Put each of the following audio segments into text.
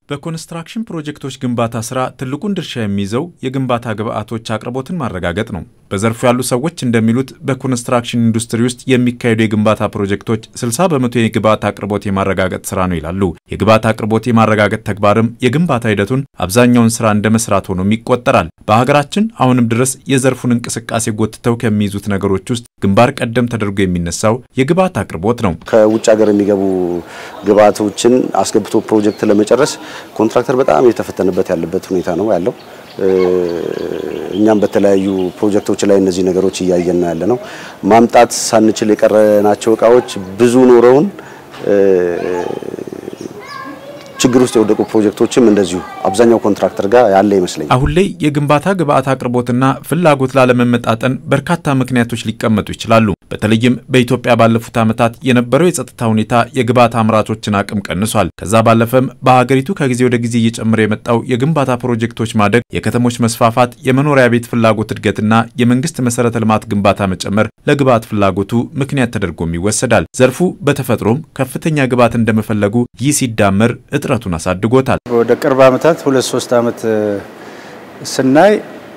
በኮንስትራክሽን ፕሮጀክቶች ግንባታ ስራ ትልቁን ድርሻ የሚይዘው የግንባታ ግብዓቶች አቅርቦትን ማረጋገጥ ነው። በዘርፉ ያሉ ሰዎች እንደሚሉት በኮንስትራክሽን ኢንዱስትሪ ውስጥ የሚካሄዱ የግንባታ ፕሮጀክቶች 60 በመቶ የግብዓት አቅርቦት የማረጋገጥ ስራ ነው ይላሉ። የግብዓት አቅርቦት የማረጋገጥ ተግባርም የግንባታ ሂደቱን አብዛኛውን ስራ እንደ መስራት ሆኖም ይቆጠራል። በሀገራችን አሁንም ድረስ የዘርፉን እንቅስቃሴ ጎትተው ከሚይዙት ነገሮች ውስጥ ግንባር ቀደም ተደርጎ የሚነሳው የግብዓት አቅርቦት ነው። ከውጭ ሀገር የሚገቡ ግብዓቶችን አስገብቶ ፕሮጀክት ለመጨረስ ኮንትራክተር በጣም የተፈተነበት ያለበት ሁኔታ ነው ያለው። እኛም በተለያዩ ፕሮጀክቶች ላይ እነዚህ ነገሮች እያየን ያለ ነው። ማምጣት ሳንችል የቀረናቸው እቃዎች ብዙ ኖረውን ችግር ውስጥ የወደቁ ፕሮጀክቶችም እንደዚሁ አብዛኛው ኮንትራክተር ጋር ያለ ይመስለኛል። አሁን ላይ የግንባታ ግብዓት አቅርቦትና ፍላጎት ላለመመጣጠን በርካታ ምክንያቶች ሊቀመጡ ይችላሉ። በተለይም በኢትዮጵያ ባለፉት ዓመታት የነበረው የጸጥታ ሁኔታ የግብዓት አምራቾችን አቅም ቀንሷል። ከዛ ባለፈም በሀገሪቱ ከጊዜ ወደ ጊዜ እየጨመረ የመጣው የግንባታ ፕሮጀክቶች ማደግ፣ የከተሞች መስፋፋት፣ የመኖሪያ ቤት ፍላጎት እድገትና የመንግስት መሰረተ ልማት ግንባታ መጨመር ለግብዓት ፍላጎቱ ምክንያት ተደርጎም ይወሰዳል። ዘርፉ በተፈጥሮም ከፍተኛ ግብዓት እንደመፈለጉ ይህ ሲዳመር እጥረቱን አሳድጎታል። ወደ ቅርብ ዓመታት ሁለት ሶስት ዓመት ስናይ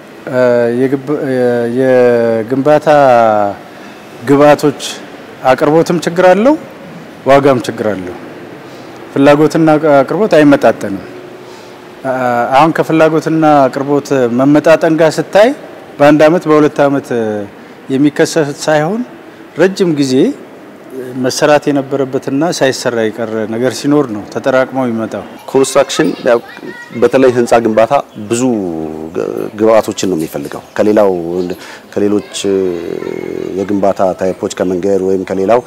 የግንባታ ግብዓቶች አቅርቦትም ችግር አለው፣ ዋጋም ችግር አለው። ፍላጎትና አቅርቦት አይመጣጠንም። አሁን ከፍላጎትና አቅርቦት መመጣጠን ጋር ስታይ በአንድ ዓመት በሁለት ዓመት የሚከሰት ሳይሆን ረጅም ጊዜ መሰራት የነበረበትና ሳይሰራ የቀረ ነገር ሲኖር ነው ተጠራቅመው የሚመጣው። ኮንስትራክሽን በተለይ ህንፃ ግንባታ ብዙ ግብአቶችን ነው የሚፈልገው ከሌላው ከሌሎች የግንባታ ታይፖች ከመንገድ ወይም ከሌላው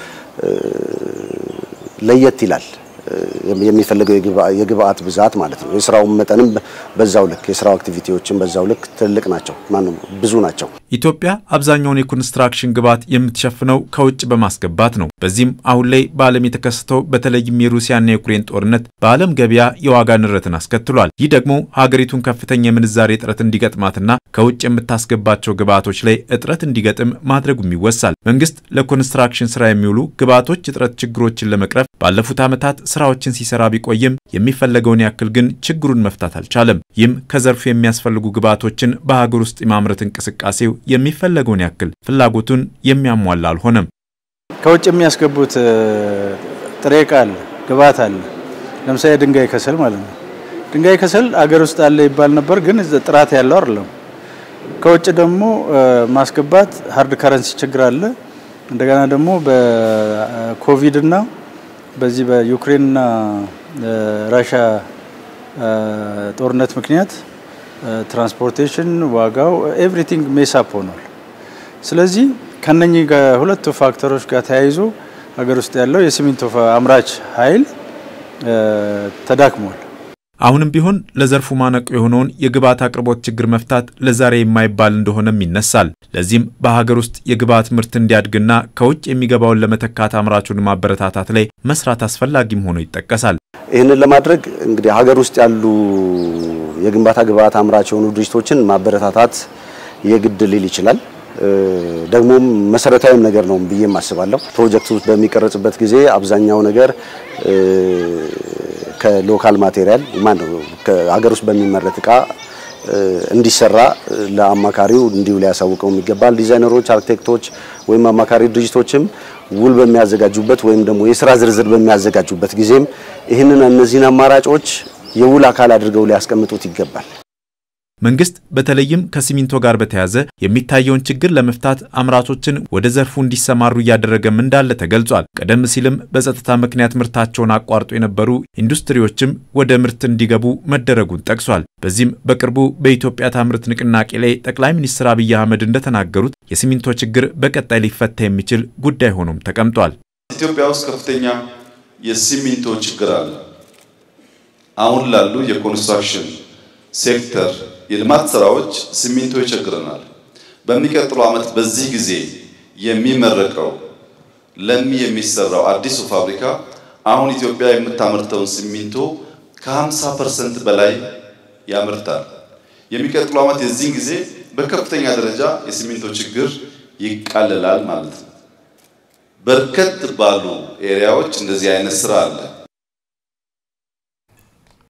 ለየት ይላል። የሚፈልገው የግብአት ብዛት ማለት ነው። የስራው መጠንም በዛው ልክ የስራው አክቲቪቲዎችን በዛው ልክ ትልቅ ናቸው፣ ማነው ብዙ ናቸው። ኢትዮጵያ አብዛኛውን የኮንስትራክሽን ግብዓት የምትሸፍነው ከውጭ በማስገባት ነው። በዚህም አሁን ላይ በዓለም የተከሰተው በተለይም የሩሲያና የዩክሬን ጦርነት በዓለም ገበያ የዋጋ ንረትን አስከትሏል። ይህ ደግሞ ሀገሪቱን ከፍተኛ የምንዛሬ እጥረት እንዲገጥማትና ከውጭ የምታስገባቸው ግብዓቶች ላይ እጥረት እንዲገጥም ማድረጉም ይወሳል። መንግስት ለኮንስትራክሽን ስራ የሚውሉ ግብዓቶች እጥረት ችግሮችን ለመቅረፍ ባለፉት ዓመታት ስራዎችን ሲሰራ ቢቆይም የሚፈለገውን ያክል ግን ችግሩን መፍታት አልቻለም። ይህም ከዘርፉ የሚያስፈልጉ ግብዓቶችን በሀገር ውስጥ የማምረት እንቅስቃሴው የሚፈለገውን ያክል ፍላጎቱን የሚያሟላ አልሆነም። ከውጭ የሚያስገቡት ጥሬ ዕቃ አለ፣ ግብዓት አለ። ለምሳሌ ድንጋይ ከሰል ማለት ነው። ድንጋይ ከሰል አገር ውስጥ አለ ይባል ነበር፣ ግን ጥራት ያለው አይደለም። ከውጭ ደግሞ ማስገባት ሀርድ ከረንሲ ችግር አለ። እንደገና ደግሞ በኮቪድ እና በዚህ በዩክሬንና ራሽያ ጦርነት ምክንያት ትራንስፖርቴሽን ዋጋው ኤቭሪቲንግ ሜሳፕ ሆኗል። ስለዚህ ከነኚህ ከሁለቱ ፋክተሮች ጋር ተያይዞ ሀገር ውስጥ ያለው የሲሚንቶ አምራች ኃይል ተዳክሟል። አሁንም ቢሆን ለዘርፉ ማነቆ የሆነውን የግብዓት አቅርቦት ችግር መፍታት ለዛሬ የማይባል እንደሆነም ይነሳል። ለዚህም በሀገር ውስጥ የግብዓት ምርት እንዲያድግና ከውጭ የሚገባውን ለመተካት አምራቹን ማበረታታት ላይ መስራት አስፈላጊም ሆኖ ይጠቀሳል። ይህንን ለማድረግ እንግዲህ ሀገር ውስጥ ያሉ የግንባታ ግብዓት አምራች የሆኑ ድርጅቶችን ማበረታታት የግድ ሊል ይችላል። ደግሞም መሰረታዊም ነገር ነው ብዬም አስባለሁ። ፕሮጀክቱ በሚቀረጽበት ጊዜ አብዛኛው ነገር ከሎካል ማቴሪያል ማነው ከሀገር ውስጥ በሚመረት እቃ እንዲሰራ ለአማካሪው እንዲሁ ሊያሳውቀው ይገባል። ዲዛይነሮች፣ አርክቴክቶች ወይም አማካሪ ድርጅቶችም ውል በሚያዘጋጁበት ወይም ደግሞ የስራ ዝርዝር በሚያዘጋጁበት ጊዜም ይህንን እነዚህን አማራጮች የውል አካል አድርገው ሊያስቀምጡት ይገባል። መንግስት በተለይም ከሲሚንቶ ጋር በተያያዘ የሚታየውን ችግር ለመፍታት አምራቾችን ወደ ዘርፉ እንዲሰማሩ እያደረገም እንዳለ ተገልጿል። ቀደም ሲልም በጸጥታ ምክንያት ምርታቸውን አቋርጦ የነበሩ ኢንዱስትሪዎችም ወደ ምርት እንዲገቡ መደረጉን ጠቅሷል። በዚህም በቅርቡ በኢትዮጵያ ታምርት ንቅናቄ ላይ ጠቅላይ ሚኒስትር አብይ አህመድ እንደተናገሩት የሲሚንቶ ችግር በቀጣይ ሊፈታ የሚችል ጉዳይ ሆኖም ተቀምጧል። ኢትዮጵያ ውስጥ ከፍተኛ የሲሚንቶ ችግር አለ። አሁን ላሉ የኮንስትራክሽን ሴክተር የልማት ስራዎች ሲሚንቶ ይቸግረናል። በሚቀጥለው ዓመት በዚህ ጊዜ የሚመረቀው ለሚ የሚሰራው አዲሱ ፋብሪካ አሁን ኢትዮጵያ የምታመርተውን ሲሚንቶ ከ50% በላይ ያመርታል። የሚቀጥለው ዓመት የዚህን ጊዜ በከፍተኛ ደረጃ የሲሚንቶ ችግር ይቃለላል ማለት ነው። በርከት ባሉ ኤሪያዎች እንደዚህ አይነት ስራ አለ።